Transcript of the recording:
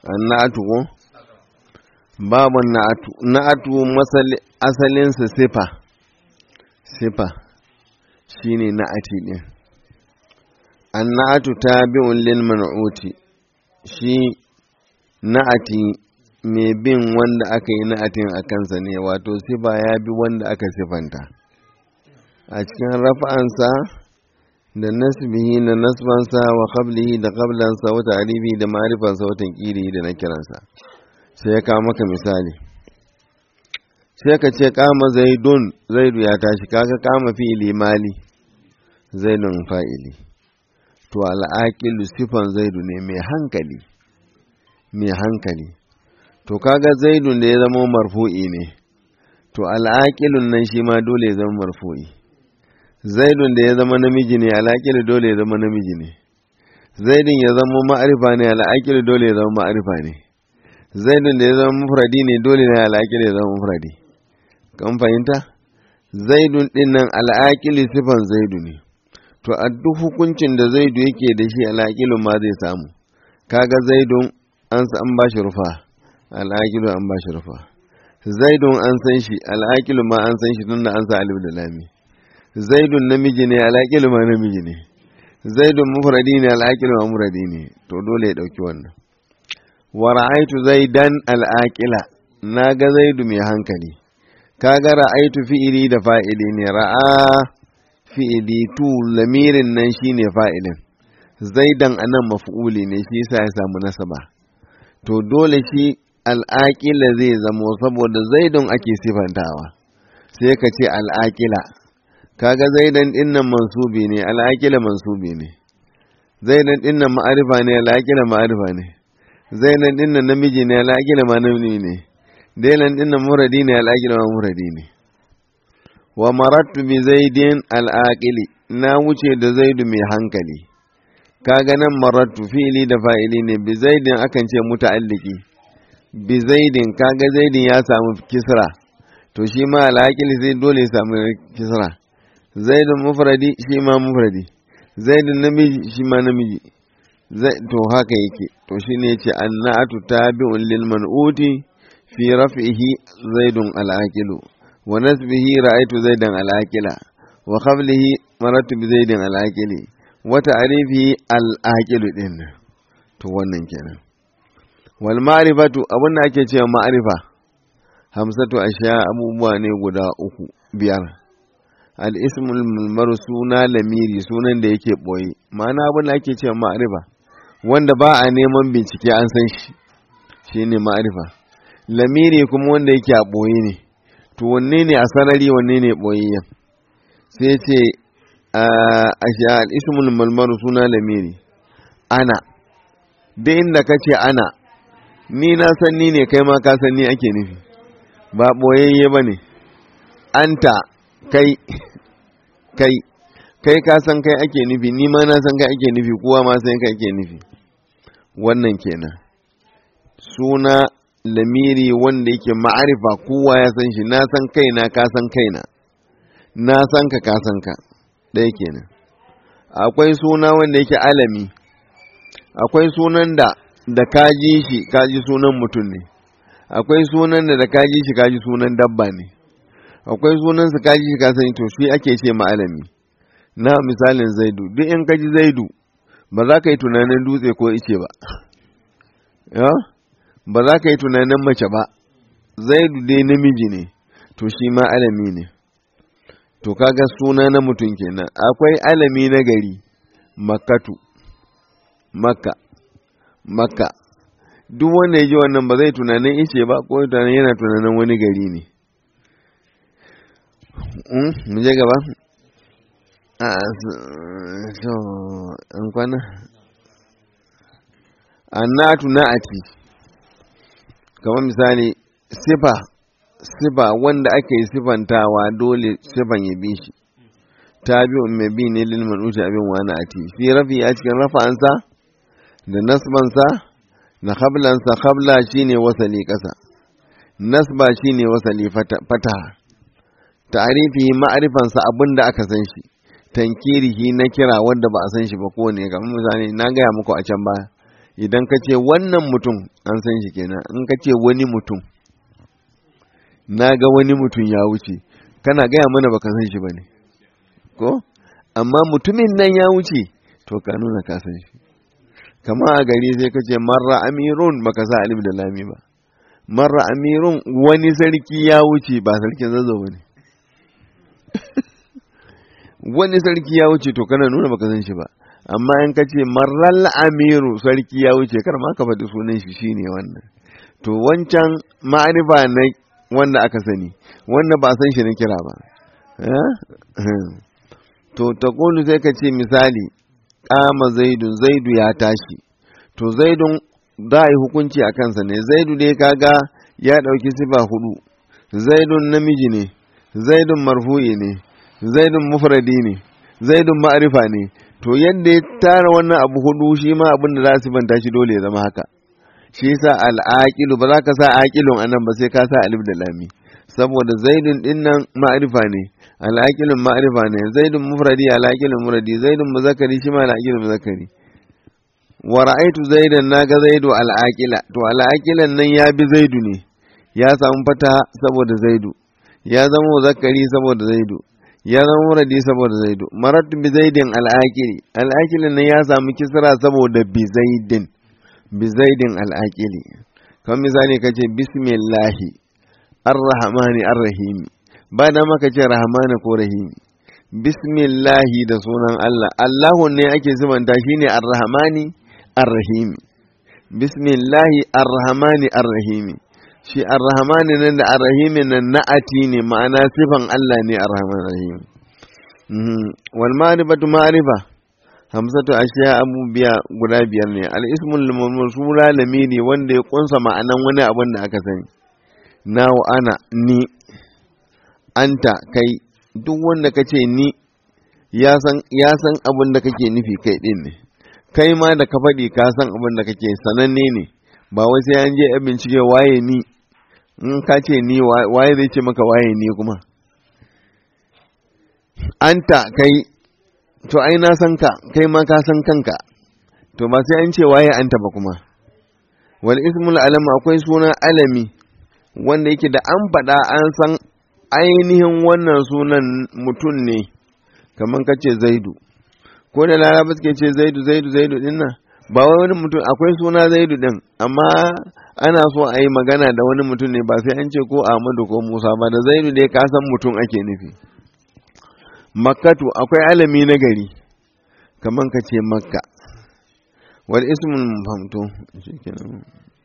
annatu ko babu na'atu na'atu asalinsa sifa sifa shine na'ati din annatu tabi'un lil man'uti shi na'ati mai bin wanda aka yi na'atin a kansa ne wato sifa ya bi wanda aka sifanta a cikin rafa'ansa da nasbihi da nasbansa wa qablihi da qablansa wa ta'rifi da ma'rifansa wa tanqiri da nakiransa sai ya kawo maka misali sai ka ce kama zaidun zaidu ya tashi kaga kama fi'ili mali zaidun fa'ili to al'aqilu sifan zaidu ne mai hankali mai hankali to kaga zaidun da ya zama marfu'i ne to al'aqilun nan shi ma dole ya zama marfu'i zaidun da ya zama namiji ne al'aqilu dole ya zama namiji ne zaidun ya zama ma'arifa ne al'aqilu dole ya zama ma'arifa ne zaidun da ya zama mufradi ne dole ne al'aqilu ya zama mufradi kan fahimta zaidun din nan al'aqilu sifan zaidu ne to a duk hukuncin da zaidu yake da shi al'aqilu ma zai samu kaga zaidun an an bashi rufa al'aqilu an bashi rufa zaidun an san shi al'aqilu ma an san shi tunda an sa alif da lami zaidun namiji ne al'aqilu ma namiji ne zaidun mufradi ne al'aqilu ma mufradi ne to dole ya dauki wannan wa ra'aitu zaidan al'aqila naga zaidu mai hankali kaga ra'aitu fi'ili da fa'ili ne ra'a fi'ili tu lamirin nan shine fa'ilin zaidan anan maf'uli ne shi yasa ya samu nasaba to dole shi al'aƙila zai zamo saboda zaidun ake sifantawa sai ka ce al'aƙila kaga zaidan dinnan mansubi ne al'aƙila mansubi ne zaidan dinnan ma'arifa ne al'aƙila ma'arifa ne zaidan dinnan namiji ne al'aƙila ma namiji ne dailan dinnan muradi ne al'aƙila ma muradi ne wa marattu bi zaidin al'aƙili na wuce da zaidu mai hankali kaga nan marattu fi'ili da fa'ili ne bi zaidin akan ce muta'alliki bi zaidin kaga zaidin ya samu kisra to shi ma al'aqil sai dole ya samu kisra zaidun mufradi shi ma mufradi zaidun namiji shi ma namiji to haka yake to shine yace annatu tabi'un lil man'uti fi raf'ihi zaidun al'aqilu wa nasbihi ra'aytu zaidan al'aqila wa qablihi maratu bi zaidin al'aqili wa ta'rifi al'aqilu din to wannan kenan wal ma'rifatu abin da ake cewa ma'rifa hamsatu ashiya abubuwa ne guda uku biyar al ismul mulmar suna lamiri sunan da yake boye ma'ana abin da ake cewa ma'rifa wanda ba a neman bincike an san shi shine ma'rifa lamiri kuma wanda yake a boye ne to wanne ne a sarari wanne ne boyayyen sai ce ashiya al ismul mulmar suna lamiri ana duk inda ka ce ana ni na san ni ne kai ma ka san ni ake nufi ba ɓoyayye ba ne anta kai kai kai ka san kai ake nufi ni ma na san kai ake nufi kowa ma san kai ake nufi wannan kenan suna lamiri wanda yake ma'arifa kowa ya san shi na san kaina ka san kaina na san ka ka san ka ɗaya kenan akwai suna wanda yake alami akwai sunan da da kaji shi kaji sunan mutum ne akwai sunan da da kaji shi kaji sunan dabba ne akwai sunan su kaji shi kasani to shi ake ce ma'alami na misalin zaidu duk in kaji zaidu ba za ka yi tunanin dutse ko ice ba ya ba za ka yi tunanin mace ba zaidu dai namiji ne to shi ma alami ne to kaga suna na mutum kenan akwai alami na gari makatu makka makka duk wanda ya ji wannan ba zai tunanin ice ba ko tunanin yana tunanin wani gari ne mu je gaba a so an kwana annatu na'ati kamar misali sifa sifa wanda ake yi sifantawa dole sifan ya bi shi tabi'un mai bi ne lil manushi abin wani ati fi rafi a cikin rafa'ansa da nasbansa na khablansa khabla shine wasali ƙasa nasba shine wasali fataha ta'rifi ma'rifansa abinda aka san shi tankirihi na kira wanda ba a san shi ba kowane kamar misali na gaya muku a can baya idan ka ce wannan mutum an san shi kenan in ka ce wani mutum na ga wani mutum ya wuce kana gaya mana baka san shi ba ne ko amma mutumin nan ya wuce to ka nuna ka san shi kama a gari sai ka ce marra amirun baka sa alif da lami ba marra amirun wani sarki ya wuce ba sarkin zazo ba ne wani sarki ya wuce to kana nuna baka san shi ba amma in ka ce marral amiru sarki ya wuce kar ma ka faɗi sunan shi shine wannan to wancan ma'arifa na wanda aka sani wanda ba san shi na kira ba to ta sai ka ce misali kama zaidun zaidu ya tashi to zaidun za a yi hukunci a kansa ne zaidu dai kaga ya ɗauki sifa hudu zaidun namiji ne zaidun marfu'i ne zaidun mufradi ne zaidun ma'arifa ne to yadda ya tara wannan abu hudu shi ma abin da za su banta shi dole ya zama haka shi yasa al'aqilu ba za ka sa aqilun anan ba sai ka sa alif da lami saboda zaidun din nan ma'arifa ne al'aqilun ma'arifa ne zaidun mufradi al'aqilun mufradi zaidun muzakkari shi ma al'aqilun muzakkari wa ra'aitu zaidan naga zaidu al'aqila to al'aqilan nan ya bi zaidu ne ya samu fata saboda zaidu ya zama muzakkari saboda zaidu ya zama muradi saboda zaidu maratu bi zaidin al'aqili al'aqilin nan ya samu kisra saboda bi zaidin bi zaidin al'aqili kamar misali kace bismillahi arrahmani arrahimi ba da maka ce rahmani ko rahimi bismillahi da sunan Allah Allahu ne ake zubanta shine arrahmani arrahimi bismillahi arrahmani arrahimi shi arrahmani nan da arrahimi nan na'ati ne ma'ana sifan Allah ne arrahman rahim wal ma'rifatu ma'rifa hamsatu ashiya abubuwa guda biyar ne al ismul mawsula lamiri wanda ya kunsa ma'anan wani abin da aka sani nawa ana ni anta kai duk wanda kace ni ya san ya san abin da kake nufi kai din ne kai ma da ka faɗi ka san abin da kake sananne ne ba wai sai an je a bincike waye ni in ka ce ni waye zai ce maka waye ni kuma anta kai to ai na san ka kai ma ka san kanka to ba sai an ce waye anta ba kuma wal ismul alam akwai suna alami wanda yake da an faɗa an san ainihin wannan sunan mutum ne kamar ka ce zaidu ko da laraba suke ce zaidu zaidu zaidu din nan ba wai wani mutum akwai suna zaidu din amma ana so a yi magana da wani mutum ne ba sai an ce ko ahmadu ko musa ba da zaidu dai ka san mutum ake nufi makkatu akwai alami na gari kamar ka ce makka wal ismul mufamto shikenan